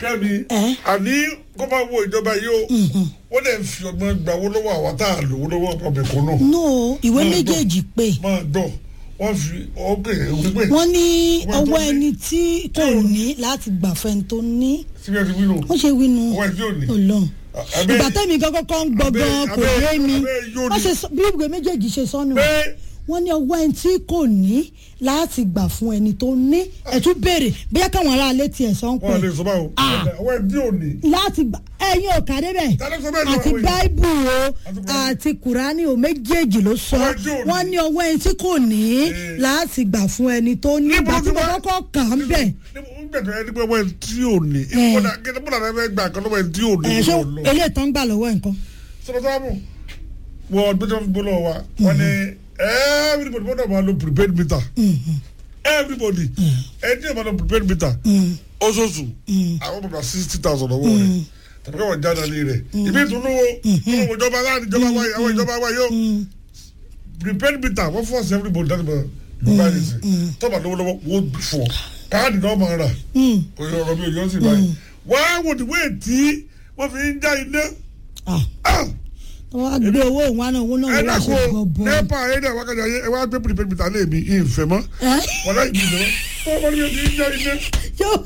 kẹ́mi Ẹ́. àní kó máa wo ìjọba yìí o wọ́n lè fi ọgbọ́n gbà owó lọ́wọ́ àwọn tá a lò owó lọ́wọ́ ọ̀pọ̀ kan náà no ìwé Máa gbọ́. méjèèjì pé máa gbọ́ wọ́n fi ọgbẹ́ wípé wọ́n ní Wọ́n tó ọwọ́ ní- ẹni tí kò ní láti gbà fẹ́ni tó ní síbi ẹni wílò wọ́n ṣe wínú ọwọ́ ẹni tí ò ní. ọlọ́run Abẹ́- ìgbà tẹ́mi kan kọ́kọ́ ń gbọ́ abẹ́- gan kò abẹ́- yé mi abẹ́ yóò wọ́n ní. ṣe sọ- bí ìwé méjèèjì ṣe sọ́nù pé wọ́n ní ọwọ́ ẹni tí kò ní láti gbà fún ẹni tó ní ẹ̀tún béèrè bóyá káwọn aráalé tiẹ̀ sọ ń wọ́n lè pẹ́ sọ báwo Ah. ọwọ́ ẹni tí ò ní. láti gbà ẹ̀yin ò kà débẹ̀ Ta ló sọ bẹ́ẹ̀ ní àti àwọn èèyàn? báíbù o Àti Kùránì. àti kùránì o méjèèjì ló sọ Ọwọ́ ẹni tí ò ní. wọ́n ní ọwọ́ ẹni tí kò ní Eh. láti gbà fún ẹni tó ní Níbo ìgbà tí ló mo ti wá? kọ́kọ́ kà ń bẹ̀ nígbà tó yẹ ní pé ọwọ́ ẹni tí ò ní. Eh. ìbúdà kí búdà rẹ fẹ́ gbà kan lọ́wọ́ ẹni tí ò ní. ẹ̀ ṣó lọ. eléyìí tán gbà lọ́wọ́ ẹ̀ nǹkan. sọ̀rọ̀ sọ́wọ́ wọ́n ọdún tó ń gbọ́ lọ́wọ́ wa wọ́n ní everybody gbọ́dọ̀ máa lo prepaid meter everybody ẹni tí yóò máa lo prepaid meter oṣooṣù àwọn bàbá sixty thousand ọwọ́ rẹ̀ tàbí káwọn jáde alẹ́ rẹ̀ ìbí ìtúnúwó ìtúnúwó ìjọba láti ìjọba wáyé àwọn ìjọba wáyé ó prepaid meter wọ́n force everybody láti máa yorùbá yìí sí tọ́ba lọ́wọ́lọ́wọ́ wọ́n fọ̀ káàdì náà máa rà kò yọ ọ̀rọ̀ mi ò yọ sí báyìí wọ́n á wò ní wéè tí wọ́n fi ń já iná. Ah, Ah! wọ́n á gbé owó òun wá náà owó náà ẹ wọ́n á ṣe dàkó gbọ̀bọ̀. nẹ́pà ẹ dẹ̀ wákàtí ayé ẹ wá gbé prepaid meter lé mi ìfẹ́ mọ́ ẹ́ wọn láì bí ìfẹ́ mọ́ wọ́n mọ́ ní ojú ìjà iná. yóò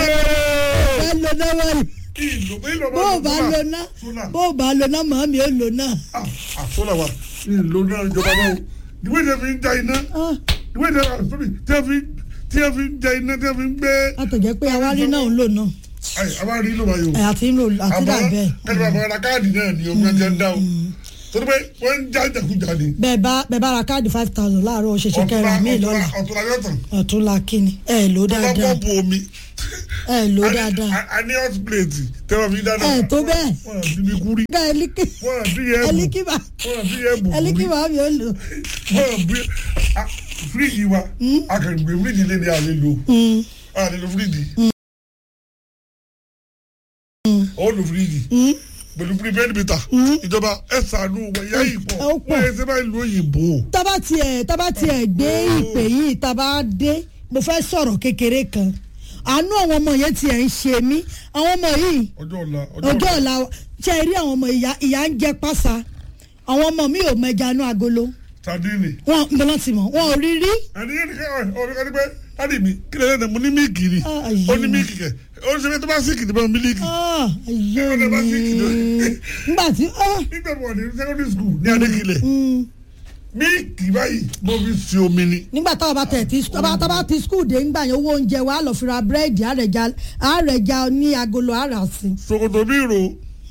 fẹ́ lo náà wọ́n ìlò ìlò bó o bá lo náà bó o bá lo náà màmí ó lo náà. àsọlá wa ìlò náà ìjọba náà ìwé ìjọba fi ń já iná Ah, ìwé ìjọba sórí tí a fi tí a fi ń já iná tí a fi ń gbé. látọ̀jẹ́ pé àwárí náà ń lò náà ayi a bá rí ìlò báyìí o. ẹ̀ àti ń lò àti dà bẹ́ẹ̀. kẹ́lẹ́ bá fara káàdì náà ni omi ọjọ́ ń dá o torí pé wọ́n ń já ìjàkújà ni. bẹ́ẹ̀ bá bẹ́ẹ̀ bá ra káàdì five thousand láàárọ̀ ṣẹ̀ṣẹ̀ kẹrin mi lọ́la ọ̀túnla yóò tàn. ọ̀tún la kíni ẹ̀ lò tó bá dáadáa pọ́ǹpù omi. ẹ̀ lò A ní- dáadáa a- a ní hot plate tẹ́wọ́ fi dáná. ẹ̀ tó bẹ́ẹ̀ wọ́n á bí mi kúrí. ká ẹlíkì wọ́n á bí yẹ bù. ẹlíkì bá wọ́n á bí yẹ bù ẹlíkì kúrí. bá mi ò lò. wọ́n á bí a- fíríjì wa akẹ́gbẹ́ fíríjì lé ní alẹ́ lò. Mm, a lè lo fíríjì. ó lo fíríjì. mm, pẹ̀lú prepaid meter. ìjọba ẹ ṣàánú wọ ìyá yìí pọ̀. Ó pọ̀. wọ́n yẹ sẹ́fà ìlú òyìnbó. tábà tiẹ̀ tábà tiẹ̀ gbé ìpè yìí tábà dé mo fẹ́ sọ̀rọ̀ kékeré kan àánú àwọn ọmọ yẹn tiẹ̀ ń ṣe mí àwọn ọmọ yìí ọjọ́ ọ̀la ọjọ́ ọ̀la ṣe rí àwọn ọmọ ìyá ìyá ń jẹ pásá àwọn ọmọ mi ò mẹja inú agolo sardine. wọn ń bọ́lá ti mọ̀ wọn ò rí rí àní yẹn nìkan ọ̀rẹ́ kan ní pé láti mi kí lè lẹ́nu mo ní mílìkì ni Ah, ó ní ayé. mílìkì kẹ ó ní sẹ́fẹ́ tó bá síkì ní bá mílìkì. Ah, ayé Ẹ bá sí mi kìlọ̀. nígbà tí ah, nígbà tí wọ́n ní secondary school ní adékilẹ̀ mm, mílìkì báyìí mo fi si omi ni. nígbà táwọn bá tẹ̀ tí tábà tábà ti skul dé ńgbà yẹn owó oúnjẹ wa lọ fi ra búrẹ́dì àrẹ̀já àrẹ̀já ní agolo àrà sí. ṣòkòtò mi rò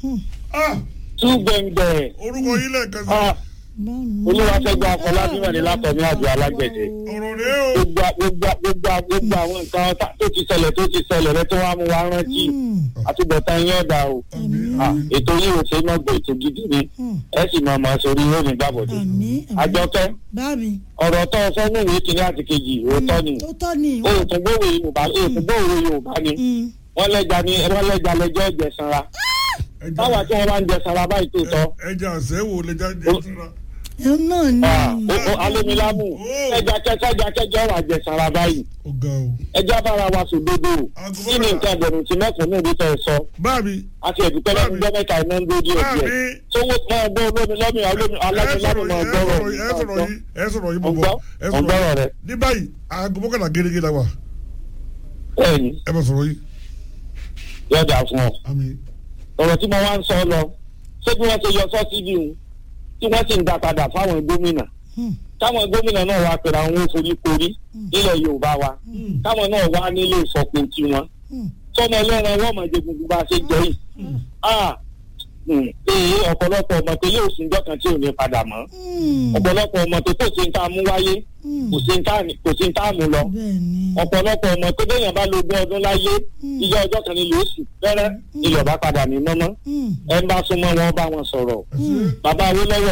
ah tú gbẹ̀ngbẹ̀ orúkọ yìí lẹ́ẹ̀kan sí ah olúwàṣẹ́gun afọlábí wà ní látọ̀mí àjọ alágbẹ̀dẹ ọ̀rọ̀ rẹ̀ o gbogbo gbogbo gbogbo gbogbo àwọn nǹkan tá- tó ti ṣẹlẹ̀ tó ti ṣẹlẹ̀ rẹ tó wá mú wa rántí àtúbọ̀tán yín ọ̀dà o Ah, ètò yìí ò ṣe é mọ̀gbọ̀ ètò gidi ni ẹ sì mọ̀ mọ̀ sórí yóò ní gbàbọ̀dé àmì àjọkẹ́ bá mi ọ̀rọ̀ tó sọ ní ìwé kìíní àti kejì òótọ́ ni ó tọ́ ni òòtún gbòòrò yorùbá òòtún gbòòrò yorùbá ni Mm. wọ́n lẹ́ja ní wọ́n lẹ́ja lẹ́jọ́ ìjẹsanra báwa tí wọ́n bá ń jẹsanra báyìí tó tọ́ ẹja àṣẹwò lẹja jẹ síra ẹ náà ni Ah, o- o- alómilámù ẹja kẹsẹjà kẹjọ wà jẹsanra báyìí ó ga o. ẹja bára wa sòdodo Aago kí ni mẹ́ta. nǹkan ẹgbẹ̀rún tí mẹ́kùn ní ìdí tẹ̀ sọ báàbí àti ẹ̀dùnkẹ́ lẹ́nu gbọ́ mẹ́ta iná ń dójú ẹ̀ díẹ̀ báàbí sówó máa gbọ́ olómi lọ́mì olómi ẹ alágbèlámù sọ̀rọ̀ máa yìí gbọ́rọ̀ ẹ sọ̀rọ̀ yìí ẹ sọ̀rọ̀ yìí mo ọgbọ́ bọ̀ ẹ sọ̀rọ̀ ọgbọ́rọ̀ yìí rẹ ní báyìí aago mọ́kànlá gẹ́gẹ́ la wà bẹ́ẹ̀ni ẹ bá sọ̀rọ̀ yìí yọ̀dà fún ọ àmì ọ̀rọ̀ tí mo wá ń sọ lọ ṣé bí wọ́n ṣe yọ sọ́sídìí òun tí wọ́n sì ń dá padà fáwọn gómìnà Hmm. táwọn gómìnà náà wá pèrè àwọn oforí korí nílẹ̀ yorùbá wa táwọn náà wá nílé ìsọ̀kò tiwọn Hmm. sọmọ ẹlẹ́ran wọ́n mọ̀ jẹ gbogbo bá a ṣe jẹ́ yìí Ah, hmm, ee ọ̀pọ̀lọpọ̀ ọmọ tó lé òsín jọ́kan tí ò ní padà mọ́ Mm. ọ̀pọ̀lọpọ̀ ọmọ tó kò sí ń tá a mú wáyé Mm. kò sí ń tá a- kò sí ń tá a mú lọ bẹ́ẹ̀ ni ọ̀pọ̀lọpọ̀ ọmọ tó déyàn bá lo ogún ọdún láyé ìjọ ọjọ́ kan ní lóṣù fẹ́rẹ́ ìlọ̀bá padà ní mọ́mọ́ Mm. ẹ ń bá súnmọ́ wọn bá wọn sọ̀rọ̀ ẹ ṣe bàbá Awólọ́wọ̀